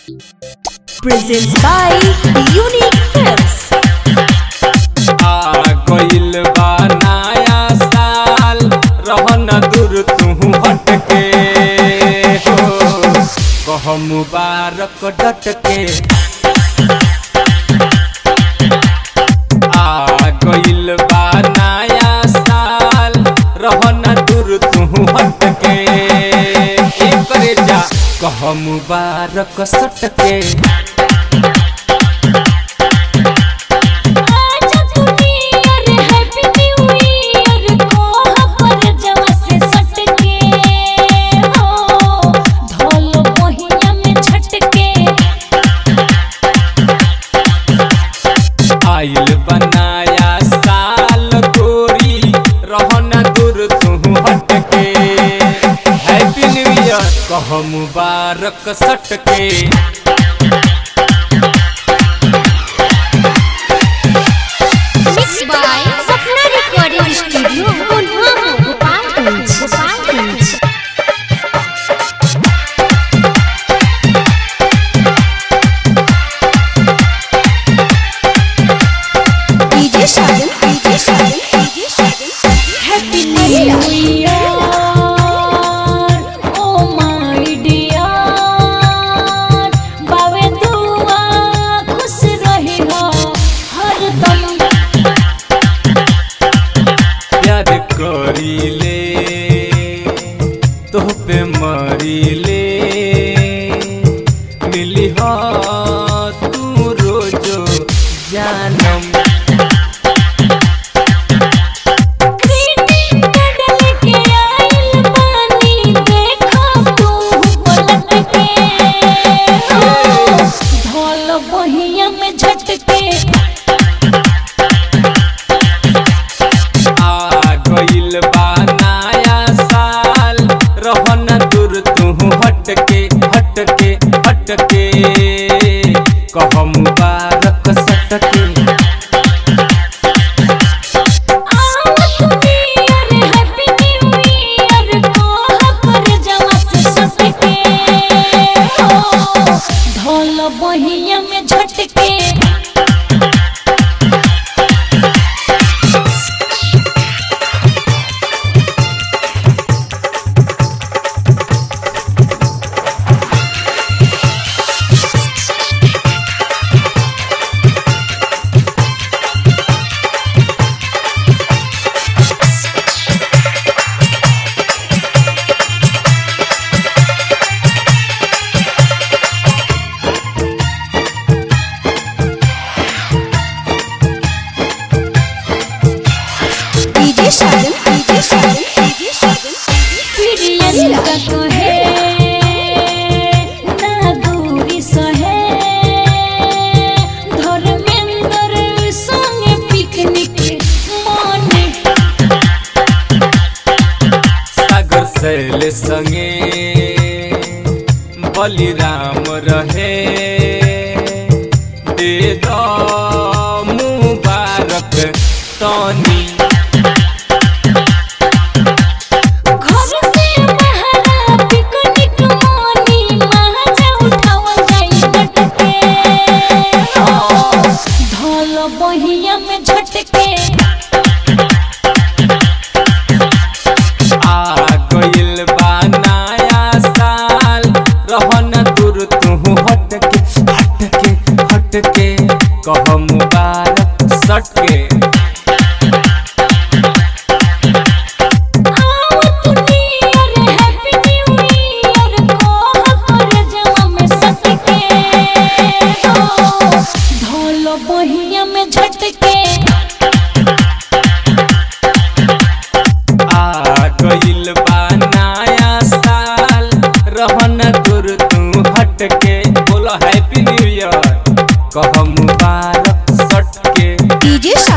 presents by Unique Films. आ गइल बा नया साल रहन दूर तू हटके हो कह मुबारक डटके आ गइल बा नया साल रहन दूर तू हटके एकरे जा कह मुबारक सटके आजा तू नियर हैप्पी न्यू ईयर को पर जवा से सटके हो धोल मोहिया में झटके आइल बनाया साल गोरी रहना दूर तू हटके हैप्पी न्यू ईयर कह मुबारक सटके mix by Sapna recording studio Kolhapur Gopalganj Gopalganj DJ Shagun, DJ Shagun, DJ Shagun. Happy New Year, oh my dear. बावे दुआ खुश रही हो हरदम प्यार करी ले तोह पे मरी ले मिली हो तू रोजो जानम ग्रीटिंग कार्ड लेके आइल बानी देखो तू पलट के हो ढोल बहिया में झटके आ गइल बा नया साल रहन दूर तू हटके हटके हटके कह मुबारक सटके आओ तू नियर हैप्पी न्यू ईयर को पर जवा से सटके हो ढोल बहिया में झटके DJ Shagun, DJ Shagun, DJ Shagun. Priyanka कहे ना दूरी सहे धर्मेंद्र संगे पिकनिक माने सागर शैल संगे बलिराम रहे दे दो मुबारक तनी घर से बहरा पिकनिक मानी महाजा उठावल जाई डटके हो ढोल बहिया में झटके आ गइल बा नया साल रहन दूर तू हटके हटके हटके कह मुबारक सटके आओ तू नियर हैप्पी न्यू ईयर को पर जवा में सटके हो ढोल बहिया में झटके आ गइल बा नया साल रहन दूर तू हटके बोलो हैप्पी न्यू ईयर कह मुबारक सटके DJ